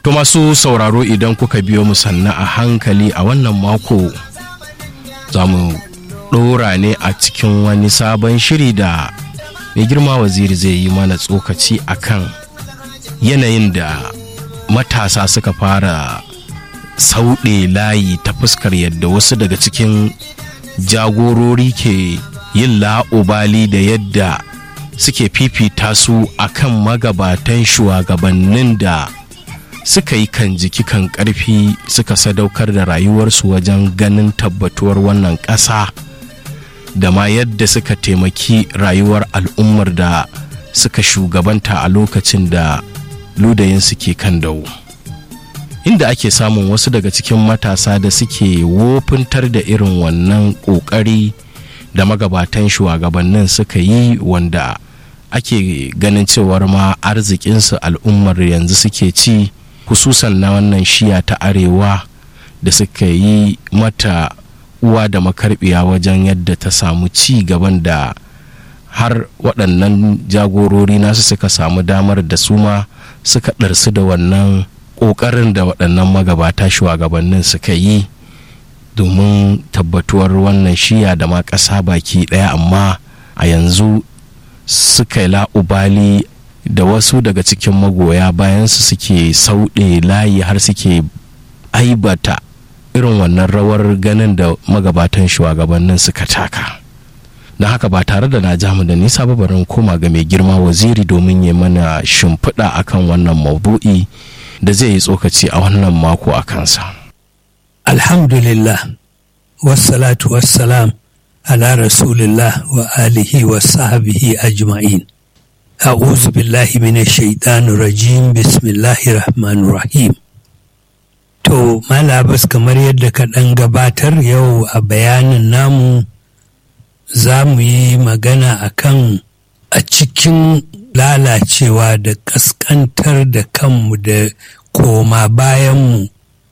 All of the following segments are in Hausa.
To masu sauraro idan kuka biyo mu sanna a hankali a wannan mako za mu ɗora ne a cikin wani sabon shiri da mai girma waziri zai yi mana tsokaci akan yanayin da matasa suka fara sauɗe layi ta fuskar yadda wasu daga cikin jagorori ke yin la'ubali da yadda suke fifita su akan magabatan shugabannin da suka yi kan jiki kan karfi suka sadaukar da rayuwarsu wajen ganin tabbatuwar wannan ƙasa da ma yadda suka taimaki rayuwar al'ummar da suka shugabanta a lokacin da ludayin suke kan dawo inda ake samun wasu daga cikin matasa da suke wofintar da irin wannan ƙoƙari da magabatan shugabannin suka yi wanda ake ganin cewar ma arzikinsu al'ummar yanzu suke ci hususan na wannan shiya ta arewa da suka yi mata uwa da makarbiya wajen yadda ta samu ci gaban da har waɗannan jagorori nasu suka samu damar da su ma suka ɗarsu da wannan ƙoƙarin da waɗannan magabata shugabannin suka yi domin tabbatuwar wannan shiya da ma ƙasa baki ɗaya amma a yanzu suka yi la'ubali da wasu daga cikin magoya bayansu suke sauɗe layi har suke aibata irin wannan rawar ganin da magabatan shugabannin suka taka na haka ba tare da na jamu da nisa ba barin koma ga mai girma waziri domin ya mana shimfiɗa akan wannan maudu'i da zai yi tsokaci a wannan mako a kansa alhamdulillah wassalatu wassalam ala rasulillah wa alihi wa sahbihi ajma'in a'udhu billahi minash shaitanir rajim bismillahir rahmanir rahim to malabas kamar yadda ka ɗan gabatar yau a bayanin namu za mu yi magana akan a cikin lalacewa da ƙasƙantar da kanmu da koma bayanmu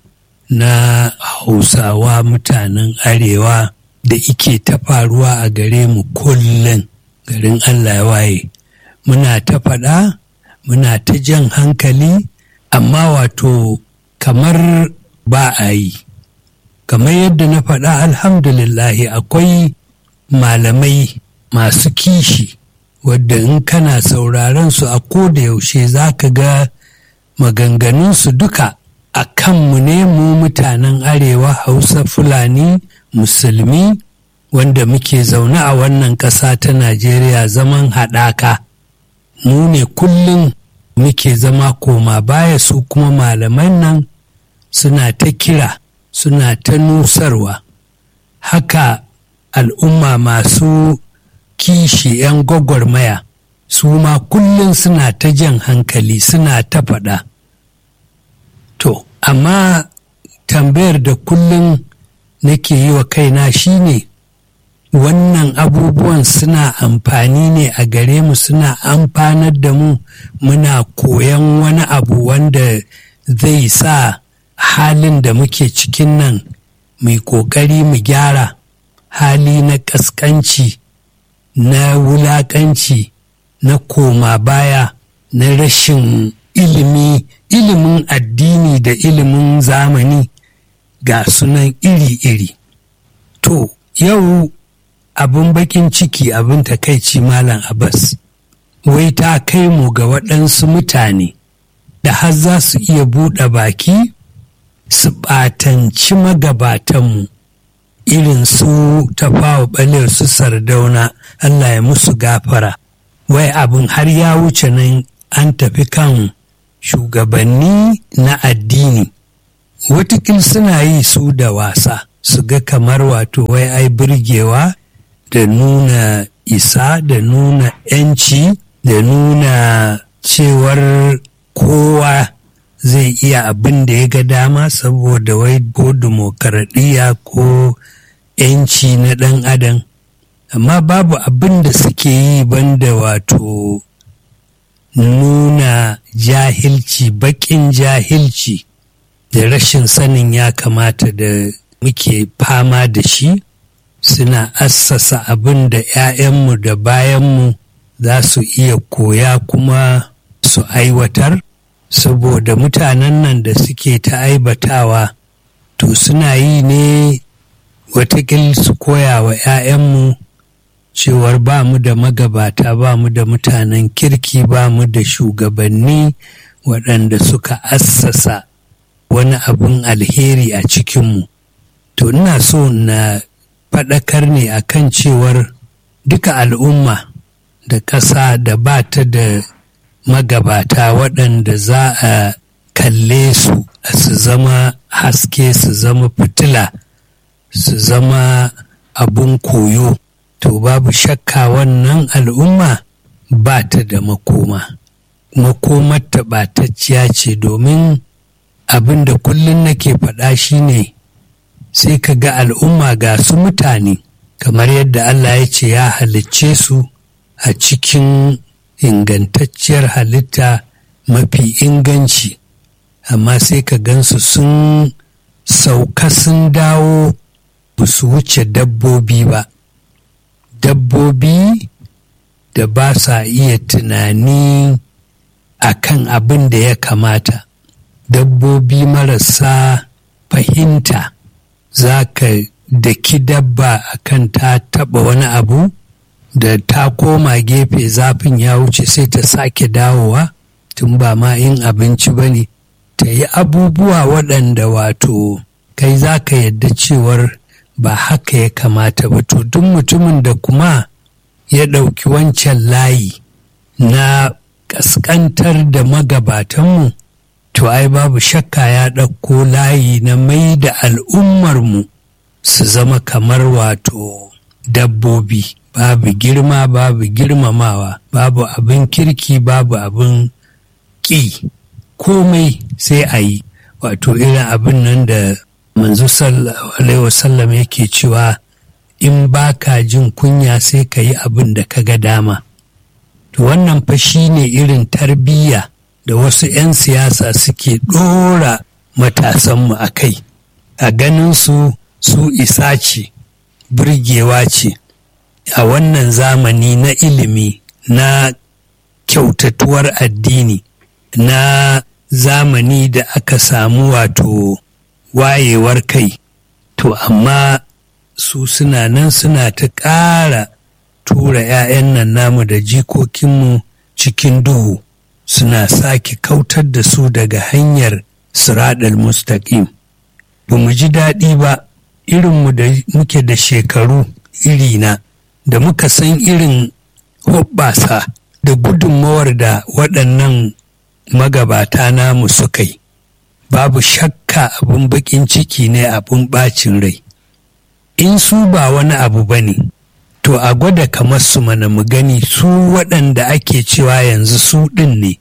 na hausawa mutanen arewa da ike ta faruwa a gare mu kullum garin allah ya waye muna ta faɗa muna ta jan hankali amma wato kamar ba a yi kamar yadda na faɗa alhamdulillahi akwai malamai masu kishi wadda in kana sauraron su a koda yaushe za ka ga maganganunsu duka a kanmu ne mu mutanen arewa hausa fulani musulmi wanda muke zaune a wannan ƙasa ta najeriya zaman haɗaka mu ne kullum muke zama koma baya su kuma malaman nan suna ta kira suna ta nusarwa haka al'umma masu kishi 'yan gwagwarmaya su ma kullum suna ta jan hankali suna ta faɗa to amma tambayar da kullum nake yi wa kaina shine wannan abubuwan suna amfani ne a gare mu suna amfanar da mu muna koyan wani abu wanda zai sa halin da muke cikin nan mai ƙoƙari mu gyara hali na ƙasƙanci na wulaƙanci na koma baya na rashin ilimi ilimin addini da ilimin zamani ga sunan iri-iri to yau abin bakin ciki abin takaici malam abbas wai ta kai mu ga waɗansu mutane da har za su iya buɗe baki su ɓatanci magabatanmu irin su tafawa ɓalir su sardauna Allah ya musu gafara wai abin har ya wuce nan an tafi kan shugabanni na addini watakil suna yi su da wasa su ga kamar wato wai ai birgewa da nuna isa da nuna 'yanci da nuna cewar kowa zai iya abin da ya ga dama saboda wai ko demokaradiyya ko 'yanci na ɗan adam amma babu abin da suke yi banda wato nuna jahilci baƙin jahilci da rashin sanin ya kamata da muke fama da shi suna assasa abin da 'ya'yanmu da bayanmu za su iya koya kuma su aiwatar saboda mutanen nan da suke ta aibatawa to suna yi ne watakil su koya wa 'ya'yanmu cewar ba mu da magabata ba mu da mutanen kirki ba mu da shugabanni waɗanda suka assasa wani abin alheri a cikinmu to ina so na faɗakar ne akan cewar duka al'umma da ƙasa da ba ta da magabata waɗanda za a kalle su su zama haske su zama fitila su zama abun koyo to babu shakka wannan al'umma ba ta da makoma makomar taɓatacciya ce domin abin da kullum nake faɗa shine sai ka ga al'umma ga su mutane kamar yadda Allah ya ce ya halicce su a cikin ingantacciyar halitta mafi inganci amma sai ka gansu sun sauka sun dawo ba su wuce dabbobi ba dabbobi da ba sa iya tunani a kan abin da ya kamata dabbobi marasa fahimta za ka daki dabba a kan ta taɓa wani abu da ta koma gefe zafin ya wuce sai ta sake dawowa tun ba ma in abinci ba ne ta yi abubuwa waɗanda wato kai za ka yadda cewar ba haka ya kamata ba to duk mutumin da kuma ya ɗauki wancan layi na ƙasƙantar da magabatanmu to ai babu shakka ya ɗauko layi na mai da al'ummarmu su zama kamar wato dabbobi babu girma babu girmamawa babu abin kirki babu abin ƙi komai sai a yi wato irin abin nan da manzo alaihi wasallam yake cewa in ba ka jin kunya sai ka yi abin da ka ga dama to wannan fa shi ne irin tarbiyya da wasu 'yan siyasa suke ɗora matasanmu a kai a ganin su su isa ce burgewa ce a wannan zamani na ilimi na kyautatuwar addini na zamani da aka samu wato wayewar kai to amma su suna nan suna ta ƙara tura 'ya'yan nan namu da jikokinmu cikin duhu suna sake kautar da su daga hanyar siradal mustaqim ba mu ji daɗi ba irinmu da muke da shekaru irina da muka san irin hoɓɓasa da gudunmawar da waɗannan magabata namu suka yi babu shakka abin baƙin ciki ne abin ɓacin rai in su ba wani abu ba ne to a gwada kamar su mana mu gani su waɗanda ake cewa yanzu su ɗin ne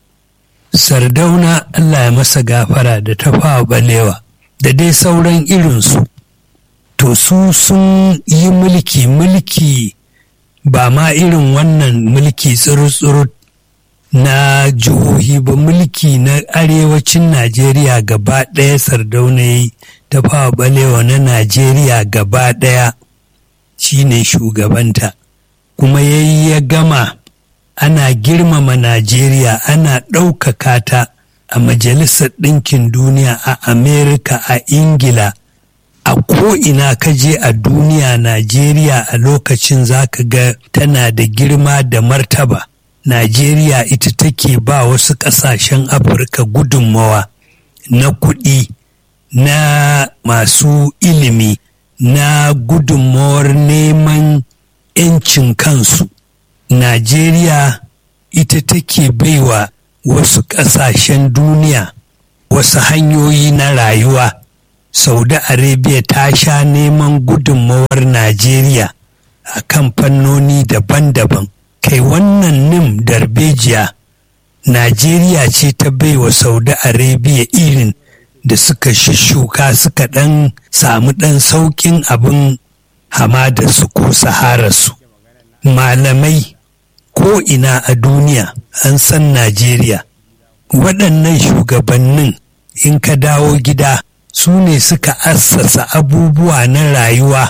sardauna allah ya masa gafara da tafawa balewa da dai sauran irinsu to su sun yi mulki mulki ba ma irin wannan mulki tsuru-tsuru na jihohi ba mulki na arewacin najeriya gaba ɗaya sardauna yi ta fawa balewa na najeriya gaba ɗaya shine shugabanta kuma ya yi ya gama ana girmama najeriya ana ɗaukaka ta a majalisar ɗinkin duniya a amerika a ingila a ko'ina ka je a duniya najeriya a lokacin zaka ga tana da girma da martaba najeriya ita take ba wasu ƙasashen afirka gudunmawa na kuɗi na masu ilimi na gudunmawar neman 'yancin kansu najeriya ita take baiwa wasu ƙasashen duniya wasu hanyoyi na rayuwa saudi arabia ta sha neman gudunmawar najeriya a kan fannoni daban-daban kai wannan nim darbejiya najeriya ce ta baiwa saudi arabia irin da suka shishuka suka ɗan samu ɗan sauƙin abin hamadarsu ko sahararsu malamai ko ina a duniya an san najeriya waɗannan shugabannin in ka dawo gida su ne suka assasa abubuwa na rayuwa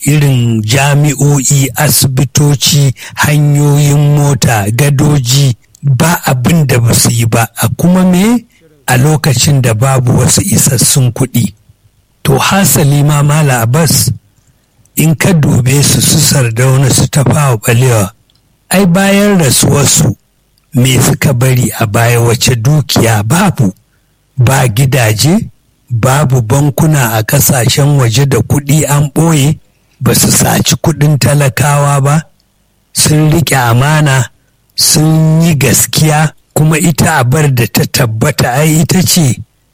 irin jami'o'i asibitoci hanyoyin mota gadoji ba abin da ba su yi ba a kuma me a lokacin da babu wasu isassun kuɗi to hasali ma mala abbas in ka dube su su sardauna su tafawa balewa ai bayan rasuwarsu me suka bari a baya wace dukiya babu ba gidaje babu bankuna a kasashen waje da kuɗi an ɓoye ba su saci kuɗin talakawa ba sun riƙe amana sun yi gaskiya kuma ita abar da ta tabbata ai ita ce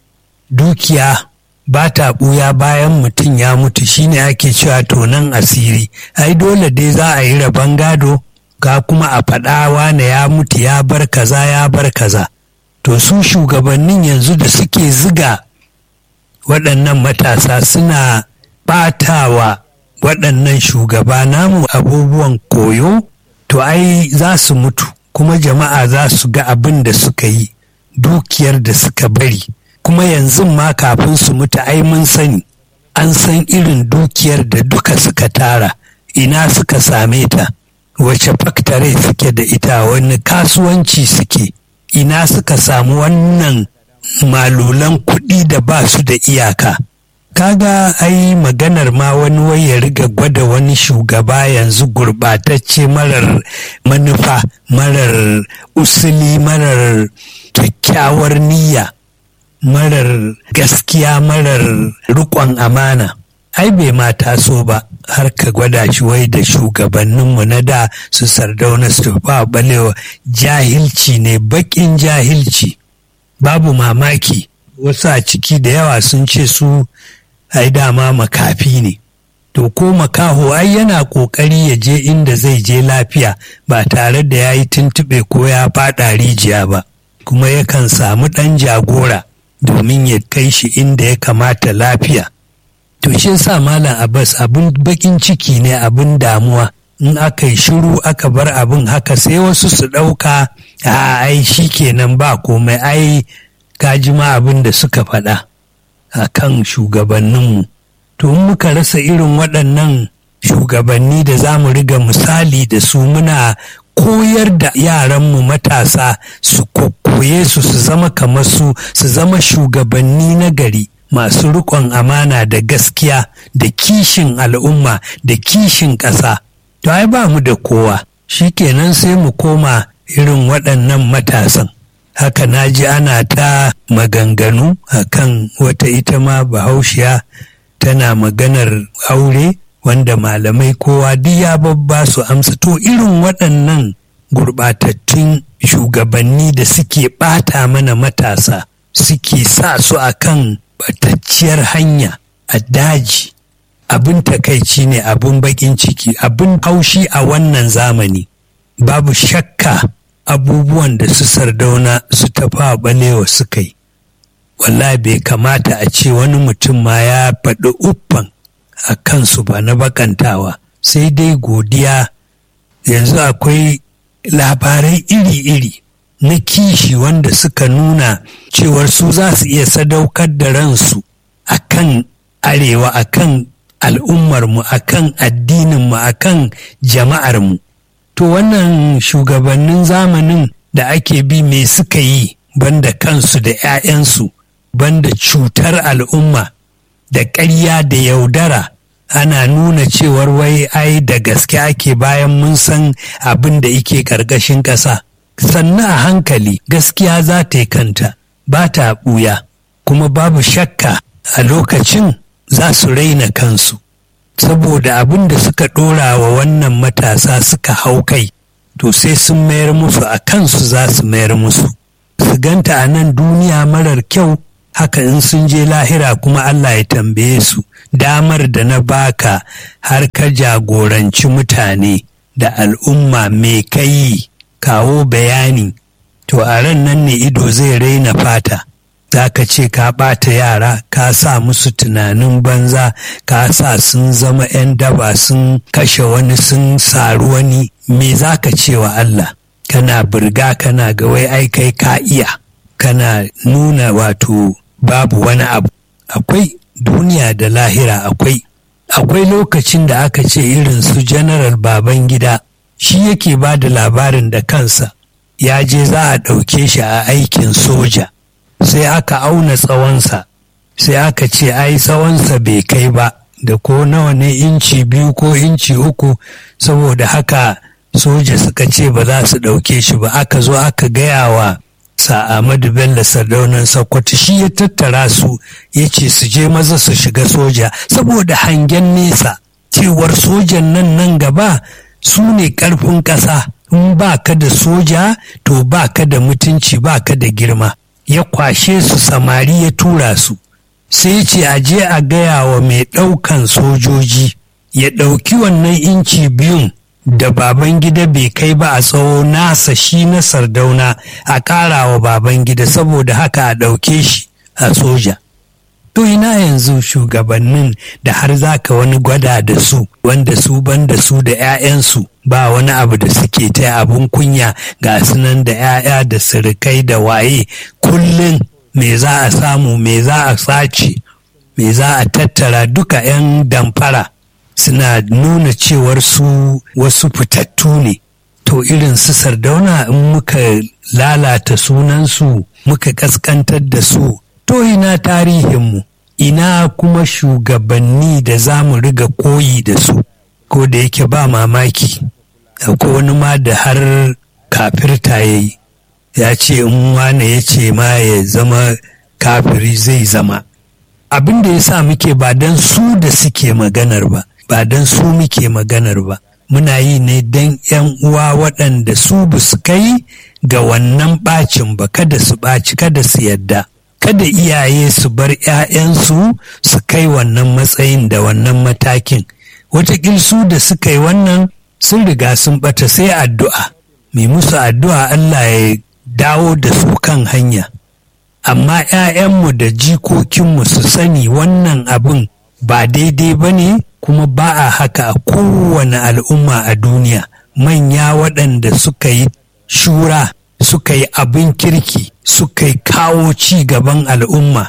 dukiya ba ta ɓuya bayan mutum ya mutu shine ake cewa tonan asiri ai dole dai za a yi rabon gado ga kuma a faɗa wane ya mutu ya bar kaza ya bar kaza to su shugabannin yanzu da suke ziga waɗannan matasa suna ɓatawa waɗannan shugaba namu abubuwan koyo to ai za su mutu kuma jama'a za su ga abin da suka yi dukiyar da suka bari kuma yanzu ma kafin su mutu ai mun sani an san irin dukiyar da duka suka tara ina suka same ta wace faktare suke da ita wani kasuwanci suke ina suka samu wannan malulan kuɗi da ba su da iyaka kaga ai maganar ma wani wai ya riga gwada wani shugaba yanzu gurɓatacce marar manufa marar usuli marar kyakkyawar niyya marar gaskiya marar riƙon amana ai bai ma taso ba har ka gwada shi wai da shugabanninmu na da su sardauna su ba balewa jahilci ne baƙin jahilci babu mamaki wasu a ciki da yawa sun ce su ai dama makafi ne to ko makaho ai yana ƙoƙari ya je inda zai je lafiya ba tare da ya yi tuntuɓe ko ya faɗa rijiya ba kuma yakan samu ɗan jagora domin ya kai shi inda ya kamata lafiya to shi yasa malam abbas abin bakin ciki ne abin damuwa in aka yi shiru aka bar abin haka sai wasu su ɗauka a ai shi kenan ba komai ai kaji ma abin da suka faɗa a kan shugabanninmu to in muka rasa irin waɗannan shugabanni da za mu riga misali da su muna koyar da yaranmu matasa su koye su su zama kamar su su zama shugabanni na gari masu riƙon amana da gaskiya da kishin al'umma da kishin ƙasa to ai ba mu da kowa shikenan sai mu koma irin waɗannan matasan haka na ji ana ta maganganu akan wata ita ma bahaushiya tana maganar aure wanda malamai kowa duk ya babba su amsa to irin waɗannan gurɓatattun shugabanni da suke ɓata mana matasa suke sa su akan batacciyar hanya a daji abin takaici ne abin baƙin ciki abin haushi a wannan zamani babu shakka abubuwan da su sardauna su tafa balewa suka yi wallahi bai kamata a ce wani mutum ma ya faɗi uffan a kansu ba na bakantawa sai dai godiya yanzu akwai labarai iri-iri na kishi wanda suka nuna cewar su za su iya sadaukar da ransu a kan arewa a kan al'ummarmu a kan addininmu a kan jama'armu to wannan shugabannin zamanin da ake bi me suka yi banda kansu da 'ya'yansu banda cutar al'umma da ƙarya da yaudara ana nuna cewar wai ai da gaske ake bayan mun san abin da ike ƙarƙashin ƙasa sannan a hankali gaskiya za ta yi kanta ba ta ɓuya kuma babu shakka a lokacin za su raina kansu saboda abin da suka ɗora wa wannan matasa suka hau kai to sai sun mayar musu a kansu za su mayar musu su ganta a nan duniya marar kyau haka in sun je lahira kuma Allah ya tambaye su damar da na baka har ka jagoranci mutane da al'umma me kai kawo bayani to a ran nan ne ido zai raina fata za ka ce ka ɓata yara ka sa musu tunanin banza ka sa sun zama 'yan daba sun kashe wani sun saru wani me za ka ce wa Allah kana birga kana ga wai ai kai ka iya kana nuna wato babu wani abu akwai duniya da lahira akwai akwai lokacin da aka ce irin su general baban gida shi yake ba da labarin da kansa ya je za a ɗauke shi a aikin soja sai aka auna tsawonsa sai aka ce ai tsawonsa bai kai ba da ko nawa ne inci biyu ko inci uku saboda haka soja suka ce ba za su ɗauke shi ba aka zo aka gaya wa sa Ahmadu Bello Sardaunan Sokoto shi ya tattara su ya ce su je maza su shiga soja saboda hangen nesa cewar sojan nan nan gaba su ne ƙarfin ƙasa in ba ka da soja to ba ka da mutunci ba ka da girma ya kwashe su samari ya tura su sai ce a je a gaya wa mai ɗaukan sojoji ya ɗauki wannan inci biyun da baban gida bai kai ba a tsawo nasa shi na sardauna a ƙara wa baban gida saboda haka a ɗauke shi a soja to ina yanzu shugabannin da har zaka wani gwada da su wanda su ban da su da 'ya'yansu ba wani abu da suke ta abun kunya ga sunan da 'ya'ya da sirikai da waye kullum me za a samu me za a sace me za a tattara duka 'yan damfara suna nuna cewar su wasu fitattu ne to irin su sardauna in muka lalata sunansu muka kaskantar da su to ina tarihinmu ina kuma shugabanni da za mu riga koyi da su ko da yake ba mamaki akwai wani ma da har kafirta ya yi ya ce in wane ya ce ma ya zama kafiri zai zama abin da ya sa muke ba don su da suke maganar ba ba don su muke maganar ba muna yi ne don 'yan uwa waɗanda su ba su kai ga wannan ɓacin ba kada su ɓaci kada su yadda kada iyaye su bar 'ya'yansu su kai wannan matsayin da wannan matakin watakil su da suka yi wannan sun riga sun ɓata sai addu'a mai musu addu'a Allah ya dawo da su kan hanya amma 'ya'yanmu da jikokinmu su sani wannan abin ba daidai ba ne kuma ba a haka a kowane al'umma a duniya manya waɗanda suka yi shura suka yi abin kirki suka yi kawo ci gaban al'umma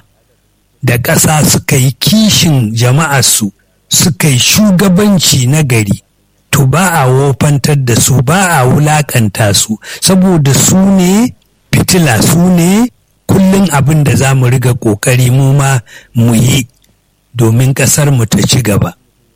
da ƙasa suka yi kishin jama'arsu suka yi shugabanci na gari to ba a wofantar da su ba a wulaƙanta su saboda su ne fitila su ne kullum abin da za mu riga ƙoƙari mu ma mu yi domin ƙasar mu ta ci gaba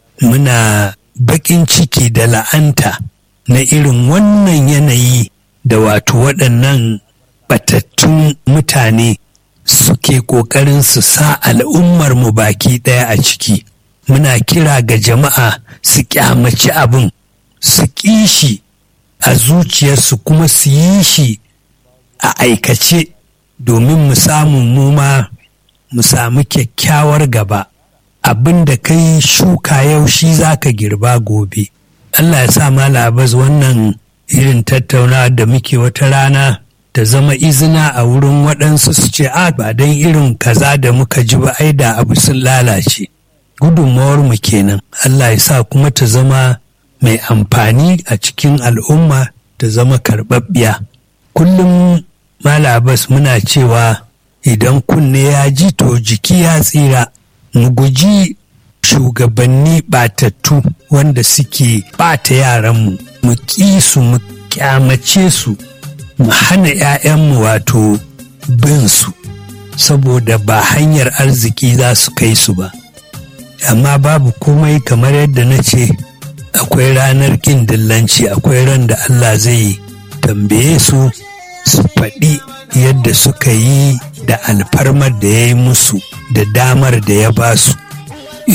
muna baƙin ciki da la'anta na irin wannan yanayi da wato waɗannan batattun mutane suke ƙoƙarin su sa al'ummar mu baki ɗaya a ciki muna kira ga jama'a su kyamaci abin su ƙi shi a zuciyarsu kuma su yi shi a aikace domin mu samu mu ma mu samu kyakkyawar gaba abin da kai shuka yau shi za ka girba gobe Allah ya sa malabas wannan irin tattaunawa da muke wata rana ta zama izina a wurin waɗansu su ce a ba don irin kaza da muka ji ba ai da abu sun lalace gudunmawar mu kenan Allah ya sa kuma ta zama mai amfani a cikin al'umma ta zama karɓaɓɓiya kullum malabas muna cewa idan kunne ya ji to jiki ya tsira mu guji shugabanni batattu wanda suke ɓata yaranmu mu ƙi su mu kyamace su mu hana 'ya'yanmu wato bin su saboda ba hanyar arziki za su kai su ba amma babu komai kamar yadda na ce akwai ranar ƙin dillanci akwai ran da Allah zai tambaye su su faɗi yadda suka yi da alfarmar da ya yi musu da damar da ya ba su